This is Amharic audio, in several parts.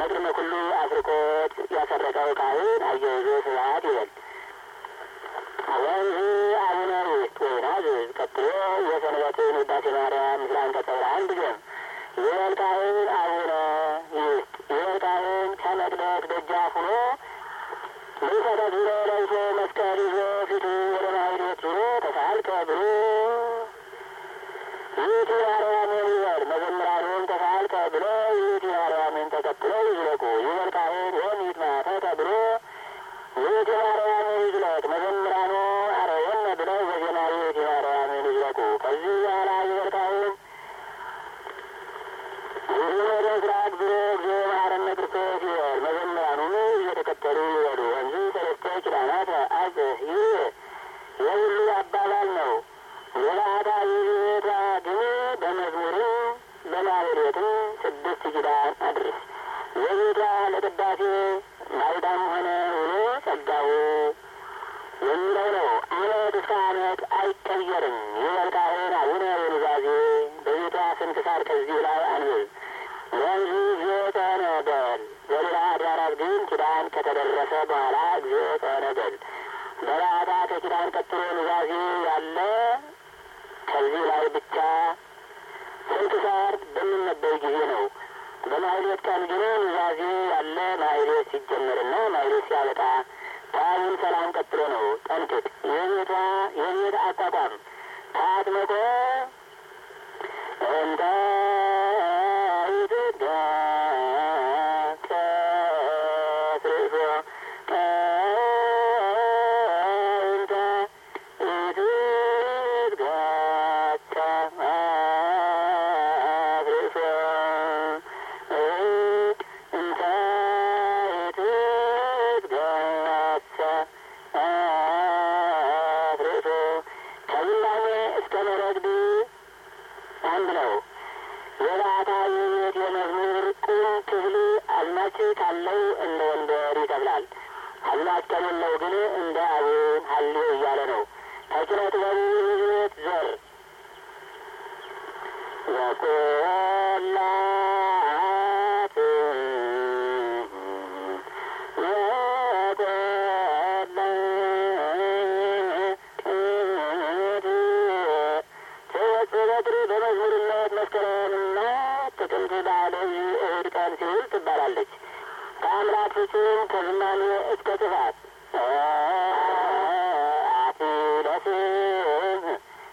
መቅድመ ኩሉ አስርቆት ያሰረቀው ካህን አያይዞ ስብሐት ይበል። ወንዝ አቡነ ውስጥ ወይናዝዝ ቀጥሎ የሰንበትን ውዳሴ ማርያም ምስለ አንቀጸ ብርሃን ድገም። ይበል ካህን አቡነ ውስጥ ይበል ካህን ከመቅደስ ደጃፍ ሆኖ ልብሰ ተክህኖ ለብሶ መስቀል ይዞ ፊቱ ወደ ማኅሌት ዞሮ ተሳልከ ብሎ ይእቲ ማርያምን ይበል። መዘምራኑም ተሳልከ ብሎ ይእቲ ማርያምን ተቀጥለው ይዝለቁ። ይበል ካህን ወሚት ማተተ ብሎ ይእቲ ማርያምን ይዝለቅ። መዘምራኑ አረየነ ብለው በዜማ ይእቲ ማርያምን ይዝለቁ። ከዚህ በኋላ ይበል ካህን ይህ ወደ ምስራቅ ብሎ እግዚኦ መሐረነ ክርስቶስ ይበል። መዘምራኑም እየተከተሉ ይበሉ። ወንዙ ሰለስተ ኪዳናት አጽህ ይህ የሁሉ አባባል ነው። የባዕታ የቤቷ ግን በመዝሙርም በማህሌትም ስድስት ኪዳን አድርስ። የቤቷ ለቅዳሴ ማልዳም ሆነ ውሎ ጸጋው የሚለው ነው። ዓመት እስከ ዓመት አይቀየርም። ይበል ካህን አቡነ ወኑዛዜ በቤቷ ስንክሳር ከዚህ ላይ አንብብ። ወንዙ እግዚኦ ጸነ በል። በሌላ አድባራት ግን ኪዳን ከተደረሰ በኋላ እግዚኦ ጸነ በል። በባዕታ ከኪዳን ቀጥሎ ኑዛዜ ያለ ከዚህ ላይ ብቻ ስንክሳር በሚነበብ ጊዜ ነው። በማህሌት ቀን ግን ኑዛዜ ያለ ማህሌት ሲጀመርና ማህሌት ሲያበቃ ታቡን ሰላም ቀጥሎ ነው። ጠንቅቅ። የቤቷ የቤት አቋቋም ታጥመቆ እንተ ይትጋ ከስርሶ እንተ ይትጋ ከስርሶ እንተ ይትጋ ከስርሶ ከዝማሜ እስከ መረግድ አንድ ነው። የባዕታ የቤት የመዝሙር ቁም ክፍል አዝማች ካለው እንደ ወንበር ይከፍላል። አዝማች ከሌለው ግን እንደ አቡን ሀሌ እያለ ነው። ተኪነ ጥበቡ የቤት ዘር ወቆላት ወቆላት በጥሪ በመዝሙርነት መስከረምና ጥቅምት በዓለም እሑድ ቀን ሲውል ትባላለች። ከአምላክ ፍጹም ከዝማሜ እስከ ጥፋት አትለስም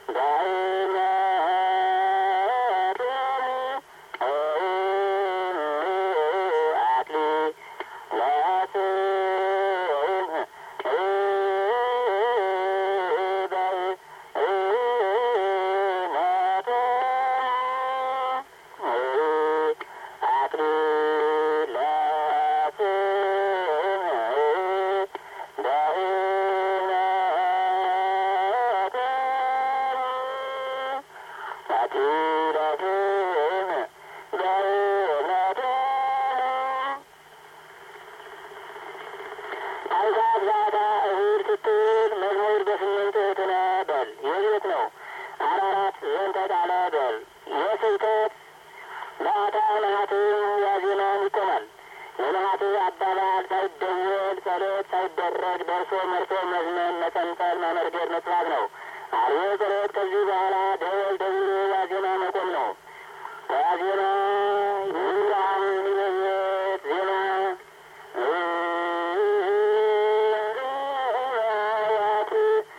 ታንሳት ዛታ እሑድ ስትል መዝሙር በስምንት እህትነ በል የቤት ነው። አራራት ዘንተ ቃለ በል የስብከት በአታ ነሐትም ያዜማን ይቆማል። የነሐት አባባል ሳይደወል ጸሎት ሳይደረግ ደርሶ መርሶ መዝመን መጸንጸል መመርገድ መጥፋት ነው። አርዮ ጸሎት ከዚህ በኋላ ደወል ደውሎ ዋዜማ መቆም ነው። ዋዜማ ይብራን ይበየት ዜማ ያት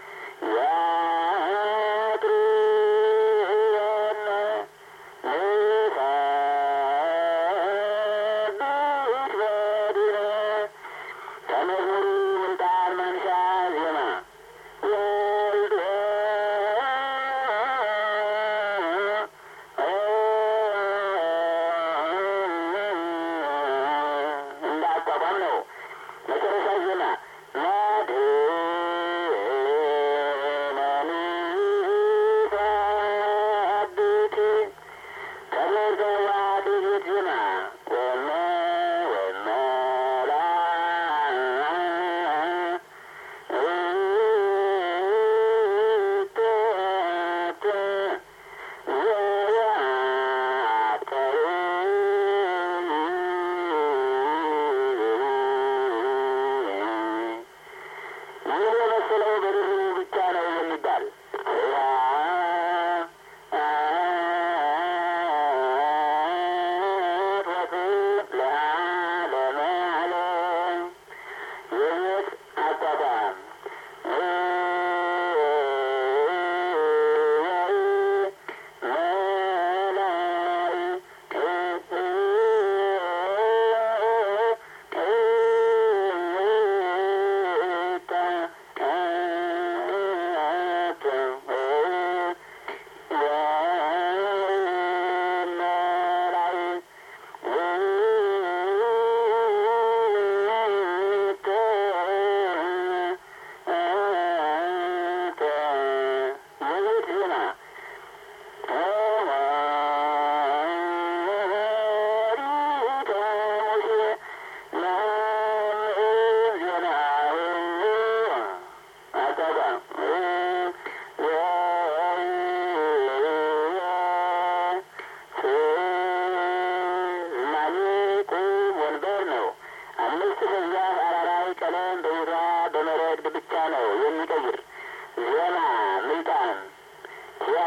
ያጥሩየነ ንሰብሕ በዲነ ከመዝሙሩ ምንጣር ማንሻ ዜማ ወልድ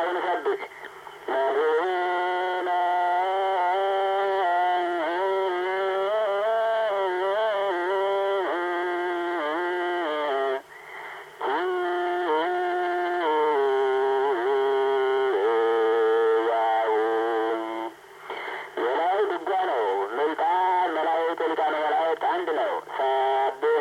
ጌታውን ሰብክ መዝነ የላይ ድጓ ነው። ምልጣን መላእክት ሊቃነ መላእክት አንድ ነው። ሰብህ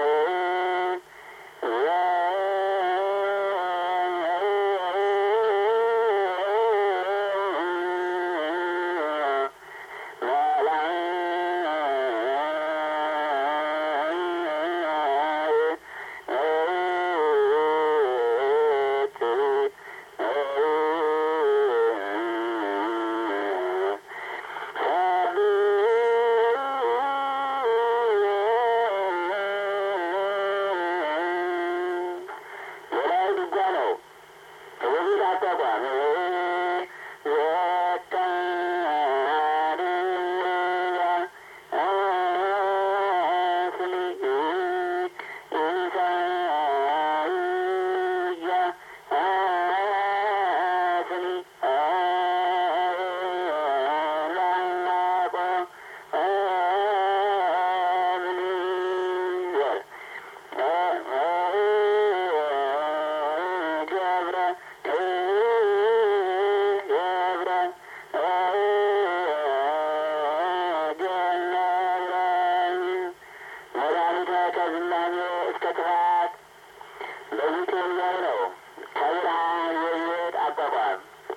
የላይ ድጓ ነው። የቤት አቋቋም ገብረ ገብረ ገብረ መድኃኒተ ከዝናሜ እስከ ክፋት በዚህ የሚያይ ነው። ከብርሃን የቤት አቋቋም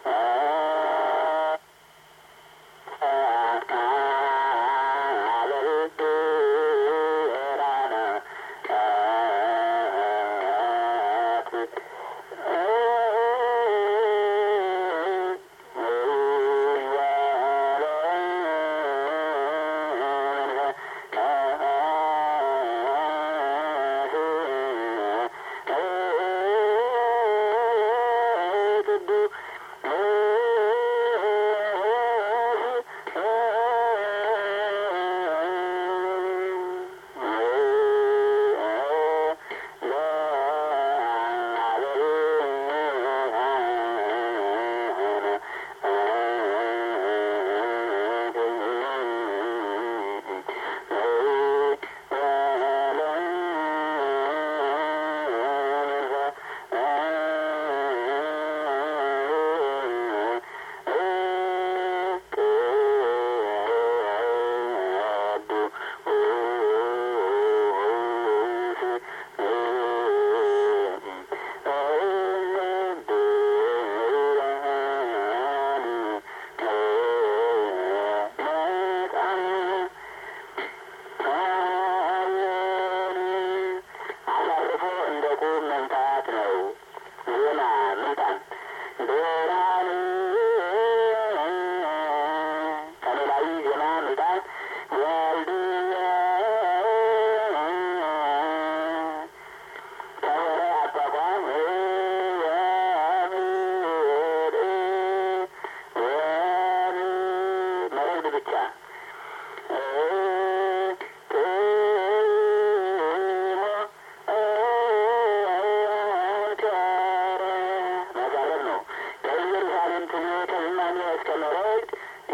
አሳርፎ እንደ ቁም መምታት ነው። ዜና ምልጣን ብርሃን ከሌላዊ ዜና ምልጣን ወልድ ከወረ አቋቋም መረግድ ብቻ መጋረብ ነው። ከኢየሩሳሌም ትኔ ከዝማኔ እስከ መረግድ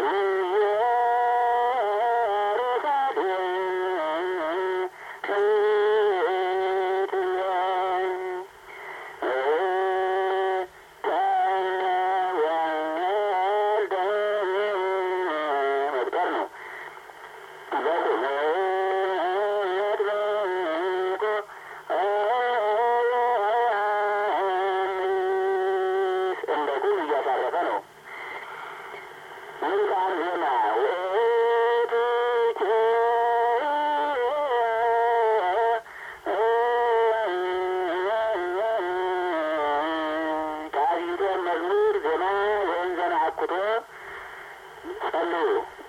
መቅጠር ነው። እንደ ቁም እያሳረፈ ነው። ምልጣን ዜና ከአቢቶር መዝሙር ዜና ወንዘን አኩቶ ጸልዩ